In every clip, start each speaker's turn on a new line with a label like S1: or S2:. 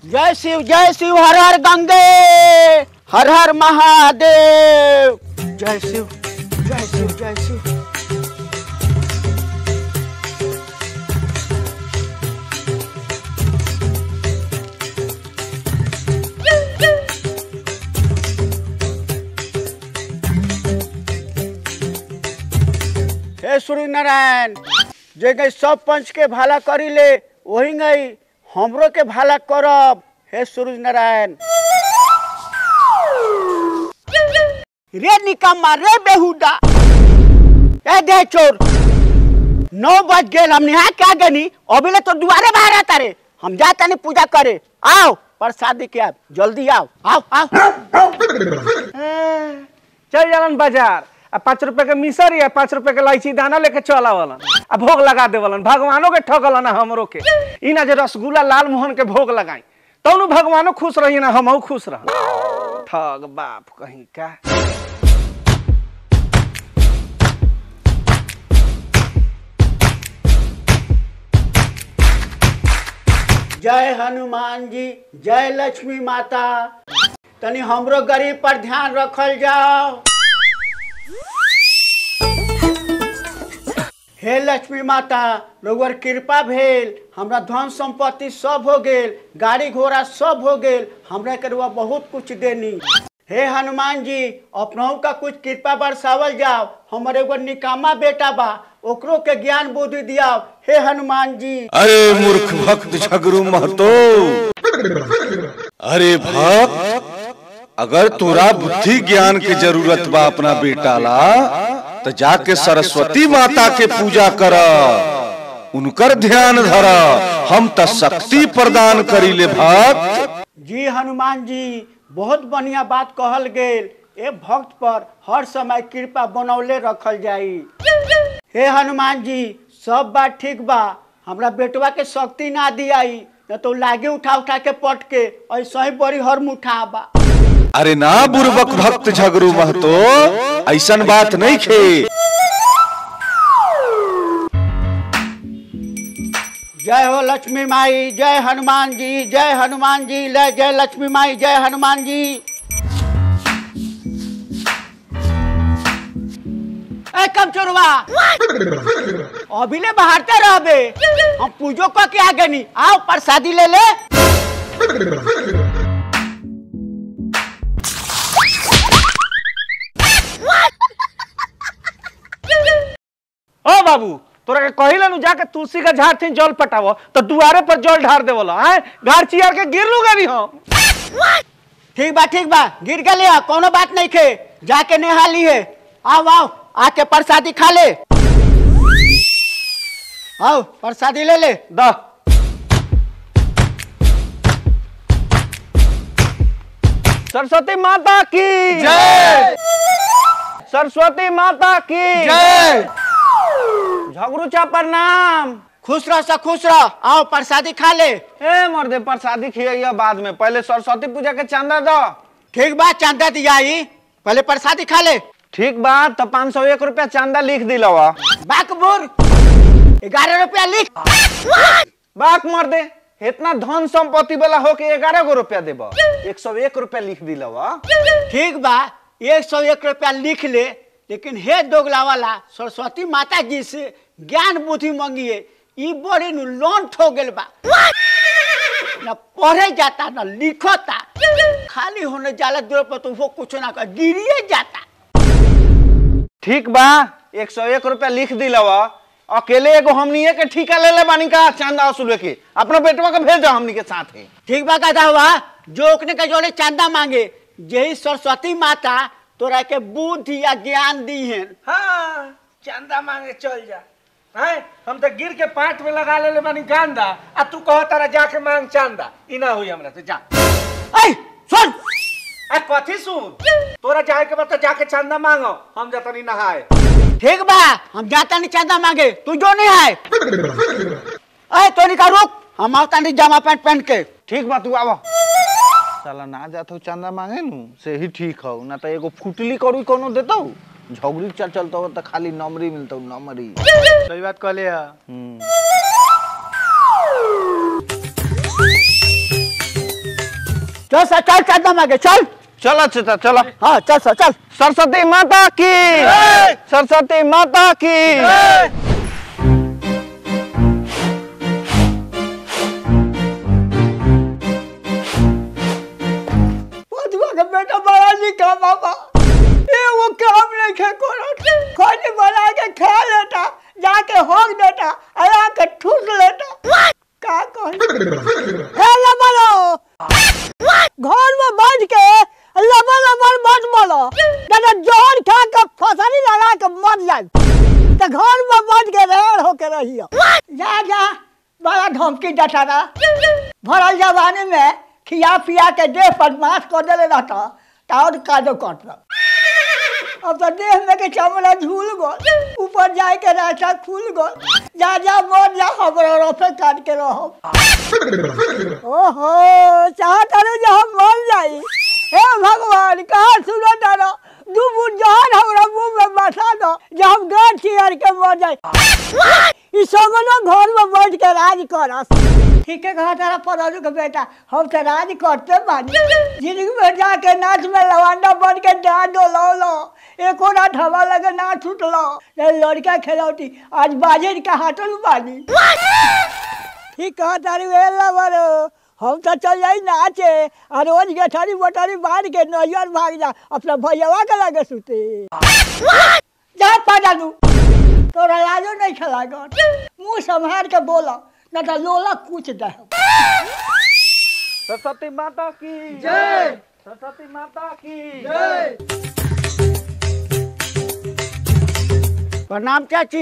S1: जय शिव जय शिव हर हर गंगे हर हर महादेव जय शिव जय शिव जय शिव हे सूर्य नारायण जे गई सब पंच के भाला करी ले वही गई हमरो के भाला करब हे सूरज नारायण रे निकम्मा रे बेहुदा ए दे चोर नौ बज गेल हम नहा के आ गनी अभी तो दुआरे बाहर आता रे हम जाता नहीं पूजा करे आओ प्रसादी के आप जल्दी आओ आओ आओ
S2: चल जालन बाजार आ पाँच रुपए के मिसरी आ पाँच रुपए के इलायची दाना लेके चल आवलन आ भोग लगा देवलन भगवानों के ठगलन आ हमरो के ई ना जे रसगुल्ला लाल मोहन के भोग लगाई तौनु भगवानो खुश रही ना हमहू खुश रह ठग बाप कहीं का
S1: जय हनुमान जी जय लक्ष्मी माता तनी हमरो गरीब पर ध्यान रखल जाओ हे लक्ष्मी माता रउर कृपा भेल हमरा धन संपत्ति सब हो गेल गाड़ी घोड़ा सब हो गेल हमरा के रउआ बहुत कुछ देनी हे हनुमान जी अपनहु का कुछ कृपा बरसावल जाओ हमर एगो निकामा बेटा बा ओकरो के ज्ञान बुद्धि दियाओ हे हनुमान जी
S3: अरे मूर्ख भक्त झगरू महतो अरे भक्त अगर तोरा बुद्धि ज्ञान के जरूरत बा अपना बेटा ला तो जाके सरस्वती माता के पूजा कर उनकर ध्यान धर हम त शक्ति प्रदान करी ले भक्त
S1: जी हनुमान जी बहुत बढ़िया बात कहल गेल ए भक्त पर हर समय कृपा बनौले रखल जाई हे हनुमान जी सब बात ठीक बा हमरा बेटवा के शक्ति ना दियाई न तो लागे उठा उठा के पट के ऐसा ही बड़ी हर मुठा बा
S3: अरे ना बुर्बक भक्त झगरू महतो ऐसन बात नहीं खे
S1: जय हो लक्ष्मी माई जय हनुमान जी जय हनुमान जी ले जय लक्ष्मी माई जय हनुमान जी ए कब चोरवा अभी ले बाहरते रहबे हम पूजो क के आगे नहीं आओ प्रसादी ले ले
S2: ओ बाबू तोरा के कहिला नु जाके तुलसी का झाड़ थी जल पटावो तो दुआरे पर जल ढार देवला हैं घर चियर के गिर लू गरी हम
S1: ठीक बा ठीक बा गिर गए कोनो बात नहीं खे जाके नेहा ली है आओ आओ आके प्रसादी खा ले आओ प्रसादी ले ले
S2: द सरस्वती माता की
S3: जय
S2: सरस्वती माता की
S3: जय
S2: झगड़ू चा प्रणाम
S1: खुश रह सा खुश रह आओ प्रसादी खा ले
S2: ए मर्दे प्रसादी खिया बाद में पहले सरस्वती पूजा के चंदा दो
S1: ठीक बा चंदा दिया आई पहले प्रसादी खा ले
S2: ठीक बात तो पाँच सौ एक रुपया चंदा लिख दिलवा
S1: बाकबुर ग्यारह रुपया लिख
S2: बाक मर्दे इतना धन संपत्ति वाला हो के ग्यारह गो रुपया देब एक सौ एक रुपया लिख दिलवा
S1: ठीक बा एक सौ एक रुपया लिख ले लेकिन हे दोगला वाला सरस्वती माता जी से ज्ञान बुद्धि मांगिए ई बड़ी नु लोन ठो गेल बा न पढ़े जाता न लिखता खाली होने जाला दूर पर तो वो कुछ ना कर गिरिए जाता
S2: ठीक बा एक सौ एक रुपया लिख दिलवा अकेले एगो हमनी के ठीका ले ले बानी का चंदा वसूल के अपना बेटवा के भेज दो हमनी के साथ है
S1: ठीक बा कहता हुआ जो ओकने का जोड़े चंदा मांगे यही सरस्वती माता तोरा के बुद्धि या ज्ञान दी है
S2: हाँ चंदा मांगे चल जा हैं हम तो गिर के पाट में लगा ले बानी गांदा आ तू कह तारा जाके मांग चंदा ई ना हुई हमरा से जा
S1: ऐ सुन
S2: आ कथी सुन तोरा जाए के बाद तो जाके चंदा मांगो हम जतनी नहाए
S1: ठीक बा हम जाता नहीं चंदा मांगे तू जो नहीं है ऐ तो नहीं का रुक हम आवता नहीं जामा पैंट पहन के
S2: ठीक बा तू आवा साला ना जात हो चंदा मांगे नु से ही ठीक हो ना तो एगो फुटली करू कोनो देतो झगड़ी चल चलतो हो तो खाली नमरी मिलतो नमरी
S4: सही बात कहले है
S1: चल सा चल चल मांगे चल
S2: चलो चाचा चलो
S1: हाँ चल सा चल
S2: सरस्वती माता की सरस्वती माता की
S1: बधुआ के बेटा बड़ा निका बाबा ये वो काम नहीं खे करत खाली बना के खा लेता जाके होग देता आया के ठूस लेता का कह हे लबलो घर में बैठ के लबल लबल मत बोलो दादा जोहर खा के फसली लगा के मर जाए तो घर में बैठ के रेड़ होके रहियो जा जा बड़ा धमकी देता ना भरल जवानी में खिया पिया के देह पर मांस कर देले रहता ताउर कादो कटल अब तो देह में के चमड़ा झूल गल ऊपर जाए के रास्ता खुल गल जा जा मर जा हमरा रोफे काट के रहो ओहो चाहत अरे जो हम मर जाई हे भगवान कहाँ सुनो तारो दू बूट जहर हमरा मुंह में बसा दो जो हम गाड़ चियर के मर जाई ई सगनो घर में बैठ के राज करस ठीक है कहा तारा पराजू के बेटा हम तो राज करते बानी जिंदगी में जाके नाच में लवांडा बन के डांड डोलो लो एको रात हवा लगे ना छूटलो ये लड़का खेलौती आज बाजे का हाथन बानी ठीक कहा तारी वे लवर हम तो चल जाई नाचे और रोज गेठारी बोटारी बांध के नैयर भाग जा अपना भैयावा के लगे सुते जा पाडालू तोरा लाजो नहीं खेला मुंह संभाल के बोला न तो लोला कुछ दे
S2: सरस्वती माता की जय सरस्वती माता की जय
S1: प्रणाम चाची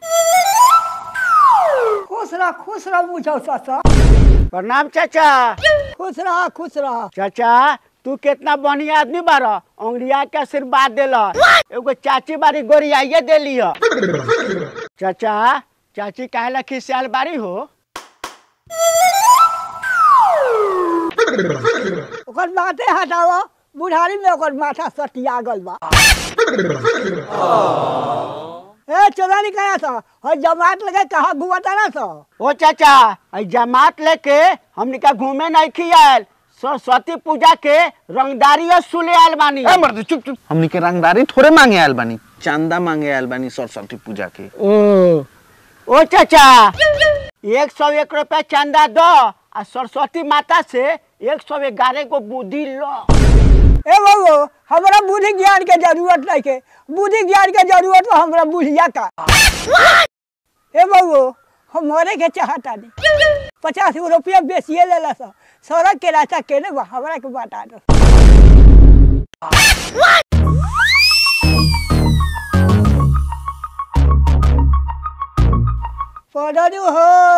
S1: खुश रह खुश रह मुझे ससा प्रणाम चाचा खुश रह खुश रह चाचा तू कितना बढ़िया आदमी बारा अंगड़िया के आशीर्वाद देला एगो चाची बारी गोरियाइए देली ह चाचा चाची काहे ला खिसियाल बारी हो ओकर माथे हटावा बुढ़ारी में ओकर माथा सटिया गल बा ए चोरानी करा सा और जमात लगे कहा घुमाता ना सा ओ चाचा आई जमात लेके हमनी का घूमे नहीं खियाल सरस्वती पूजा के रंगदारी और सुले आयल बानी
S2: ए मर्द चुप चुप हमनी के रंगदारी थोड़े मांगे आयल बानी चंदा मांगे आयल बानी सरस्वती पूजा के
S1: ओ ओ चाचा एक सौ एक रुपया चंदा दो आ सरस्वती माता से एक सौ ग्यारह को बुद्धि लो ए बाबू हमरा बुद्धि ज्ञान के जरूरत नहीं के बुद्धि ज्ञान के जरूरत बा हमरा बुढ़िया का ए बाबू हम मरे के चाहता नहीं पचास गो रुपया बेचिए ले ला सा सड़क के रास्ता केने बा हमरा के बता दो पढ़ू हो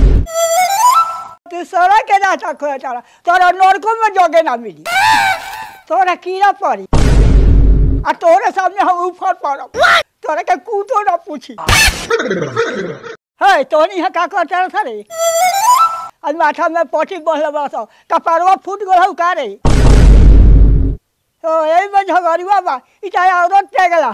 S1: तू सड़क के रास्ता खोया तारा तोरा नरको में जगे ना मिली तोरा कीड़ा पड़ी आ तोरे सामने हम ऊपर पड़ब तोरा के कूटो ना पूछी है तोनी यहाँ का करता था रे आज माथा में पटी बहल बस कपारवा फूट गल हौ का रे ओ यही में झगड़ुआ बा इटा औरत टेगला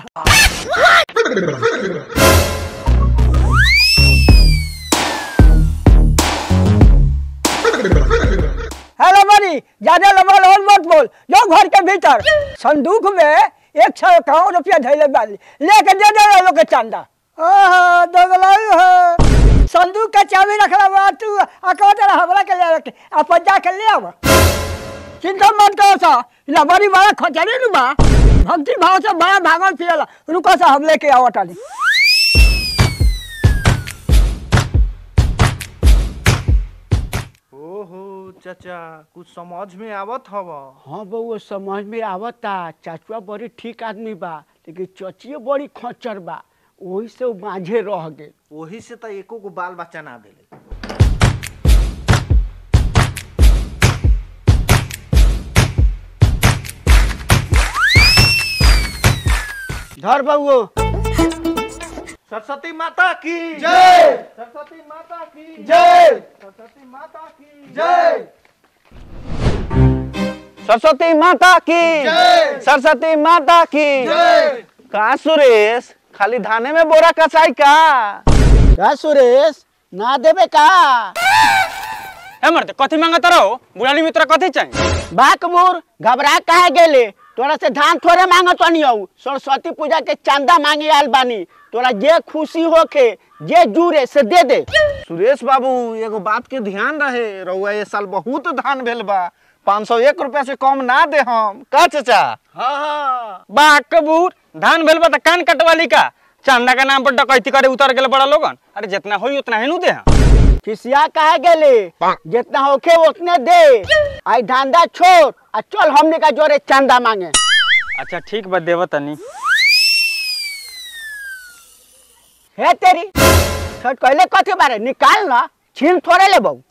S1: हेलो बनी ज्यादा लंबा लोन मत बोल जो घर के भीतर संदूक में एक सौ इक्यावन रुपया धैले बाली लेके दे दे लोग के चंदा ओहो दोगलाई हो संदूक का चाबी रखला बा तू अकाउंट हमरा के ले रखे अपन जा के ले आवा चिंता मत करो सा लबरी बड़ा खचरे नु बा भक्ति भाव से बड़ा भागल फिरला रुको सा हम लेके आवत आली
S2: ओहो चाचा कुछ समझ में आवत हवा
S1: हाँ बउआ समझ में आवता चाचुआ बड़ी ठीक आदमी बा लेकिन चचिए बड़ी खच्चर बा वही से वो माझे रह गए
S2: वही से तो एको को बाल बच्चा ना देले
S1: धर बउओ
S2: सरस्वती माता की जय सरस्वती माता की जय सरस्वती माता की जय सरस्वती माता की जय सरस्वती माता की जय का सुरेश खाली धाने में बोरा कसाई का
S1: का सुरेश ना देवे का
S4: ए मर्द कथी मांगत रहो बुढ़ानी मित्र कथी चाहिए
S1: बाकबूर घबरा काहे गेले तोरा से धान थोड़े मांगत हौ सरस्वती पूजा के चंदा मांगे आयल बानी तोरा जे खुशी होके जे जुरे से दे दे
S2: सुरेश बाबू एगो बात के ध्यान रहे रउआ ये साल बहुत धान भेल बा पाँच सौ एक रुपया से कम ना दे हम का चाचा
S1: हाँ हाँ
S4: बा कबूर धान भेल बा त कान कटवाली का चंदा के नाम पर डकैती करे उतर गेल बड़ा लोगन अरे जितना होई उतना ही नु दे हम
S1: खिसिया काहे गेले जितना होके उतने दे आई धंधा छोड़ आ चल हमने का जोरे चंदा मांगे
S4: अच्छा ठीक बा देव तनी
S1: हे तेरी छठ कहले कथी बारे निकाल ना छीन थोड़े ले बहू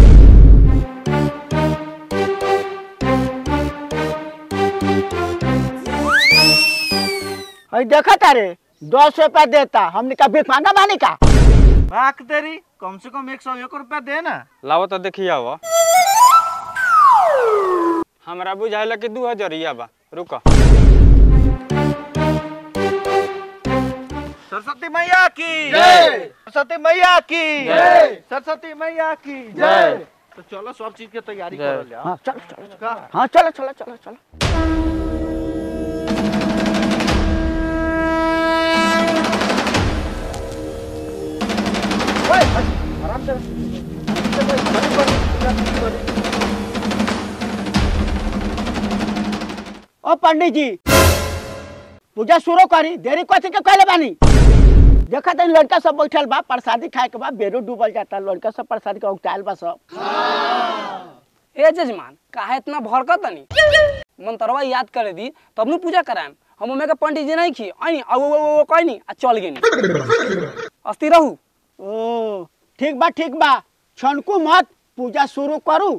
S1: अई देखा तारे दस रुपया देता हमने का भीख मांगा बानी का
S2: बाक तेरी कम से कम एक सौ एक रुपया दे ना
S4: लाओ तो देखिए आवा हमरा बुझाइला कि दू हजरिया बा रुको
S2: सरस्वती मैया की
S1: जय।
S2: सरस्वती मैया की
S1: जय।
S2: सरस्वती मैया की
S1: जय।
S2: तो चलो सब चीज के तैयारी
S4: जय।
S2: कर लिया
S1: हाँ चलो चलो
S2: का?
S1: हाँ चलो चलो चलो चलो ओ पंडित जी पूजा शुरू करी देरी कथी के कहले बानी देखा तनी लड़का सब बैठल बा प्रसादी खाए के बाद बेरू डूबल जाता लड़का सब प्रसादी के उगटाइल बा सब
S5: ए जजमान काहे इतना भड़कत तनी मंतरवा याद करे दी तब नु पूजा कराएम हम ओमे के पंडित जी नहीं खी आई आ वो वो कोई नहीं आ चल गेनी अस्ति रहू
S1: ओ ठीक बा ठीक बा छनकू मत पूजा शुरू करू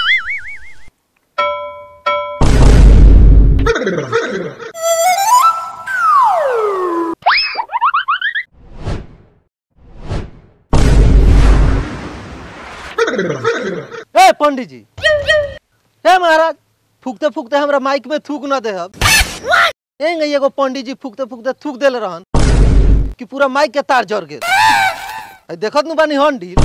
S6: ए पंडित जी हे महाराज फूकते फूकते हमरा माइक में थूक न देहब एंगे एगो पंडित जी फूकते फूकते थूक देले रहन कि पूरा माइक के तार जड़ गेल आ देखत नु बानी हंडिल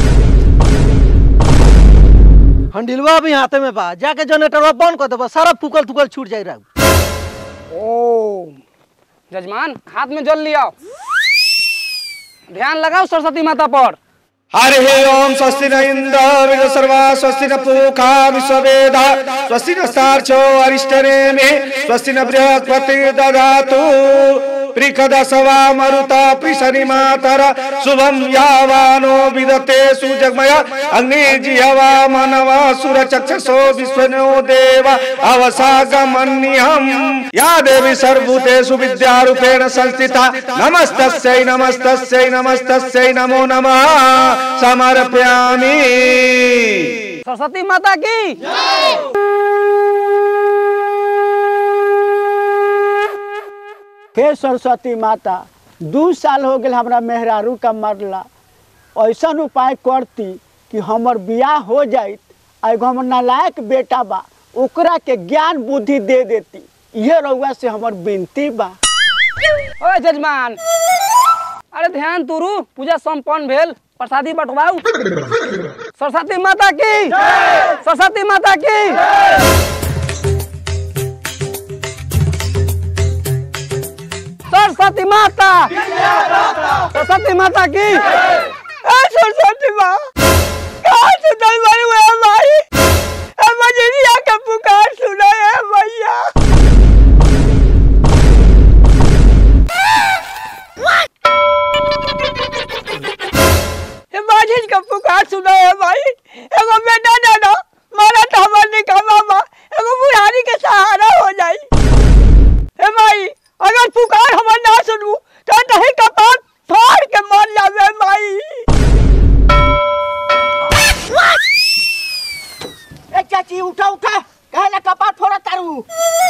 S6: हंडिलवा अभी हाथे में बा जाके जनरेटरवा बंद कर देबा सारा फूकल थूकल छूट जाई रहू
S5: ओ जजमान हाथ में जल लियाओ ध्यान लगाओ सरस्वती माता पर
S3: हरि ओम स्वस्ति न इंद्र विद सर्वा स्वस्ति न पूखा विश्ववेदा स्वस्ति न स्तार्चो अरिष्टने में स्वस्ति न बृहस्पति ददातु प्रिकदसवा मरुता प्रिशनि मातर शुभम यावानो विदते सुजगमय अग्नि जिहवा मनवा सुर चक्षसो विश्वनो देव अवसागमन्यहम् या देवी सर्वभूतेषु विद्यारूपेण संस्थिता नमस्तस्यै नमस्तस्यै नमस्तस्यै नमो नमः समर्पयामि
S5: सरस्वती माता की
S1: हे सरस्वती माता दू साल हो गए हमरा मेहरारू का मरला ऐसा उपाय करती कि हमर बियाह हो जाइत आ एगो हमर नालायक बेटा बा ओकरा के ज्ञान बुद्धि दे देती इहे रउआ से हमर विनती बा
S5: ओ जजमान अरे ध्यान तुरु पूजा संपन्न भेल प्रसादी बंटवाऊ सरस्वती माता की सरस्वती माता की सरस्वती माता सरस्वती माता की ए सरस्वती माँ कहाँ से दलवाई हुए हमारी ए मजरिया का पुकार सुना है भैया ये माझी का पुकार सुना है भाई एगो बेटा दादा मारा था मरने का मामा एगो बुढ़ारी के सहारा हो जाई हे भाई अगर पुकार हमर ना सुनू तो नहीं कपाल फाड़ के मर जावे भाई
S1: ए चाची उठा उठा कहे ना कपाट फोड़ा तारू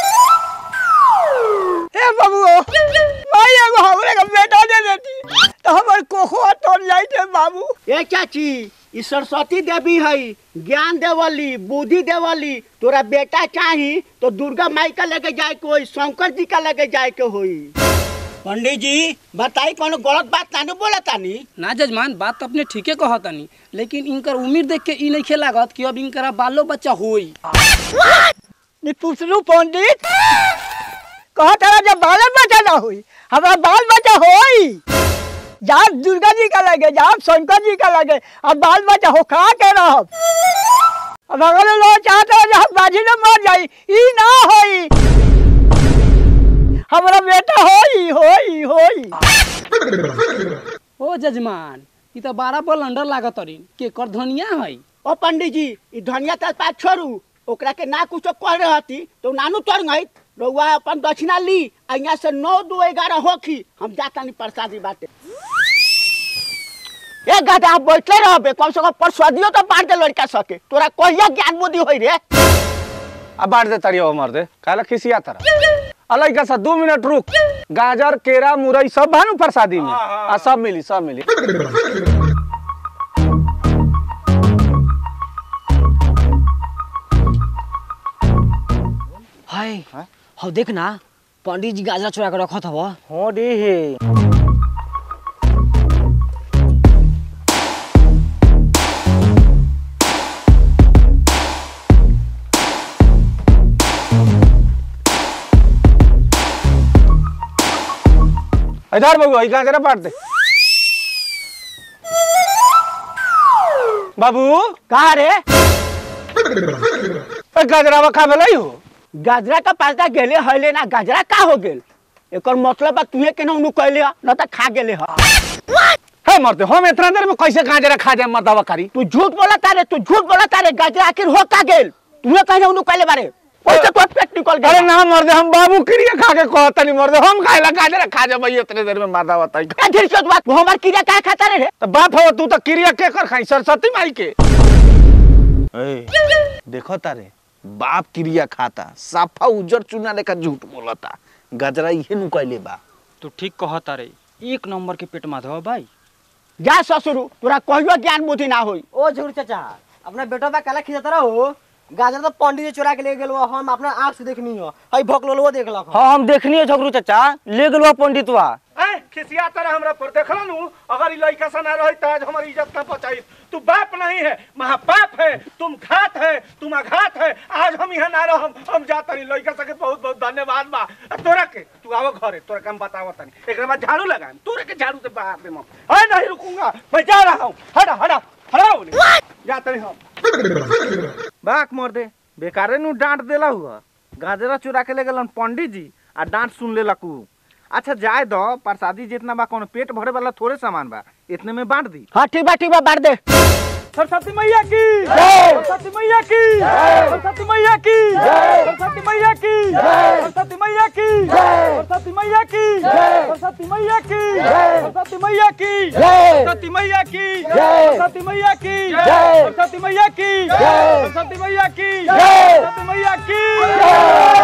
S5: हे बाबू भाई एगो हमरे का बेटा दे देती तो हमर कोखवा तोड़ जाई थे बाबू
S1: ए चाची ई सरस्वती देवी हई ज्ञान देवली बुद्धि देवली तोरा बेटा चाही तो दुर्गा माई का लेके जाए के होई शंकर जी का लेके जाए के होई पंडित जी बताई कोनो गलत बात तानी बोला तानी
S7: ना जजमान बात तो अपने ठीके कहतानी लेकिन इनकर उम्र देख के ई नहीं लागत कि अब इनकरा बालो बच्चा होई
S5: नी पूछलू पंडित कहा तारा जब बाल बच्चा ना हुई हमारा बाल बच्चा होई जाप दुर्गा जी का लगे जाप शंकर जी का लगे अब बाल बच्चा हो खा के रहब अब अगर लोग चाहते हो जब बाजी न मर जाई ई ना होई हमारा बेटा होई होई होई
S7: ओ जजमान ई तो बारह बल अंडर लागत तरीन के कर धनिया है
S1: ओ पंडित जी ई धनिया त पात छोड़ू ओकरा के ना कुछो कह रहती तो नानू तर गई रउआ अपन दक्षिणा ली आ यहाँ से नौ दो ग्यारह होखी हम जाता नहीं प्रसादी बाटे ए गादा आप बैठले रहबे कम से कम परसदियो तो बांट दे लड़का सके तोरा कहिया ज्ञान बुद्धि होई रे
S2: अब बांट दे तड़ियो मर दे काला खिसिया तरह अलग का सा दो मिनट रुक गाजर केरा मुरई सब भानु प्रसादी में आ सब मिली सब मिली
S7: हाय हो देख ना पंडित जी गाजरा चुरा के रखत हवा
S2: हो दी हे इधर बाबू ई गाजरा बांट दे बाबू
S1: कहा रे
S2: ए गाजरा खा भेलै हो
S1: गाजरा का पास्ता गेले हले ना गाजरा का हो गेल एकर मतलब बा तुहे के नौनु कहले ह न त खा गेले ह
S2: है मरते हम इतना देर में कैसे गाजरा खा जाए मर्दावा करी
S1: तू झूठ बोला तारे तू झूठ बोला तारे गाजरा आखिर हो का गेल तुहे कहे नौनु कहले बारे ओसे तो पेट निकल
S2: अरे
S1: गया
S2: ना मर्दे हम बाबू क्रिया खा के कहता नहीं मर्दे हम खाएला गाजरा खा जा भाई इतने देर में मर्दावा तई
S1: का धीर से बात तू हमार क्रिया का खाता रे
S2: तो बाप हो तू तो क्रिया के कर खाई सरस्वती माई के ए, देखो तारे बाप क्रिया खाता साफा उजर चुना लेकर झूठ बोलता गजरा इहे नु कहले बा
S4: तू ठीक कहता रे एक नंबर के पेट माधव भाई
S1: जा ससुरु तोरा कहियो ज्ञान बुद्धि ना होई
S8: ओ झूठ चाचा अपना बेटा बा काला खिंचता रहो गाजर तो पंडित जी चुरा के ले गेल हम अपना आंख से देखनी हो हई भोकलोलवा देखलक हो।
S7: हाँ हम देखनी है झगड़ू चाचा ले गेलवा पंडितवा
S2: ए खिसिया तरह हमरा पर देखला नु अगर ई लइका सा ना रही त आज हमर इज्जत ना बचाई तू बाप नहीं है महापाप है तुम घात है तुम अघात है आज हम यहाँ ना रहम हम जात नहीं लइका सा के बहुत बहुत धन्यवाद बा आ तोरा के तू आवो घरे तोरा काम बतावत तनी एकरा बाद झाड़ू लगाम तोरे के झाड़ू से बाहर दे हम ए नहीं रुकूंगा मैं जा रहा हूं हटा हटा हटाओ जा तनी हम बाक मोर दे बेकारे नु डांट देला हुआ गाजरा चुरा के ले गेलन पंडित जी आ डांट सुन लेलकू अच्छा जाए दो प्रसादी जितना बा कोनो पेट भरे वाला थोड़े सामान बा इतने में बांट दी
S1: हाँ ठीक बा ठीक बा बांट दे
S2: सरस्वती मैया की सरस्वती मैया की सरस्वती मैया की सरस्वती मैया की सरस्वती मैया की सरस्वती मैया की सरस्वती मैया की सरस्वती मैया की सरस्वती मैया की सरस्वती मैया की सरस्वती मैया की सरस्वती मैया की सरस्वती मैया की